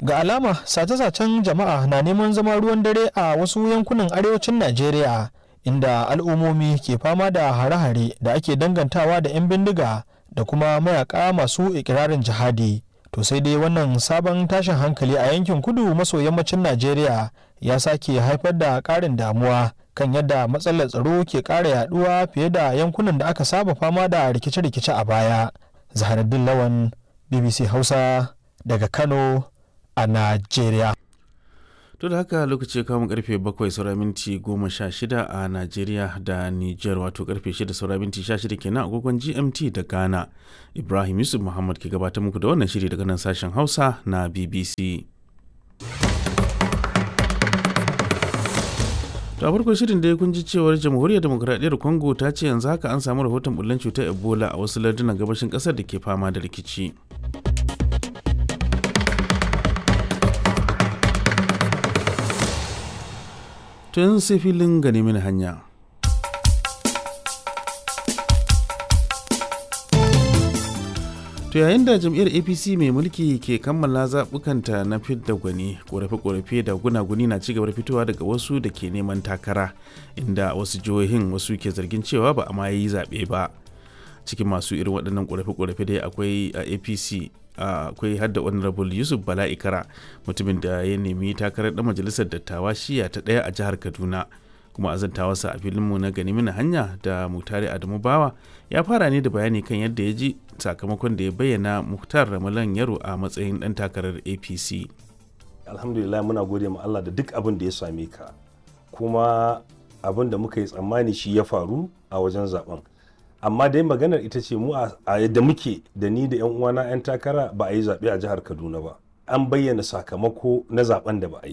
ga alama sace-sacen jama'a na neman zama ruwan dare a wasu yankunan arewacin najeriya inda al'ummomi ke fama da hare-hare da ake dangantawa da 'yan bindiga da kuma mayaka masu ikirarin jihadi to sai dai wannan sabon tashin hankali a yankin kudu maso yammacin najeriya ya sake haifar da ƙarin damuwa kan yadda matsalar tsaro ke ƙara yaduwa fiye da yankunan da aka saba fama da rikice-rikice a baya zaharaddin lawan bbc hausa daga kano a najeriya to da haka lokaci kamun karfe 7 saura minti 16 a najeriya da niger wato karfe 6 saura minti 16 kenan agogon gmt da ghana ibrahim yusuf muhammad ke gabatar muku da wannan shiri daga nan sashen hausa na bbc to a farko shirin da ya kunji cewar jamhuriyar demokuraɗiyyar congo ta ce yanzu haka an samu rahoton bullen cutar ebola a wasu lardunan gabashin ƙasar da ke fama da rikici tun sai filin gane mini hanya to yayin da jam'iyyar apc mai mulki ke kammala zaɓukanta na fidda gwani ƙorafe-ƙorafe da gunaguni na cigaba da fitowa daga wasu da ke neman takara inda wasu jihohin wasu ke zargin cewa ba a ma yi zaɓe ba cikin masu irin waɗannan ƙorafe-ƙorafe dai akwai a apc akwai hadda honorable yusuf bala ikara mutumin da ya nemi takarar ɗan majalisar dattawa shiya ta ɗaya a jihar kaduna kuma azantawarsa a filinmu na gani mini hanya da mutare adamu bawa ya fara ne da bayani kan yadda ya ji sakamakon da ya bayyana muhtar ramalan yaro a matsayin ɗan takarar apc alhamdulillah muna gode ma allah da duk abin da ya same ka kuma abin da muka yi tsammani shi ya faru a wajen zaben amma dai maganar ita ce mu a yadda muke da ni da 'yan uwana 'yan takara ba a yi zaɓe a jihar kaduna ba an bayyana sakamako na zaben da ba a yi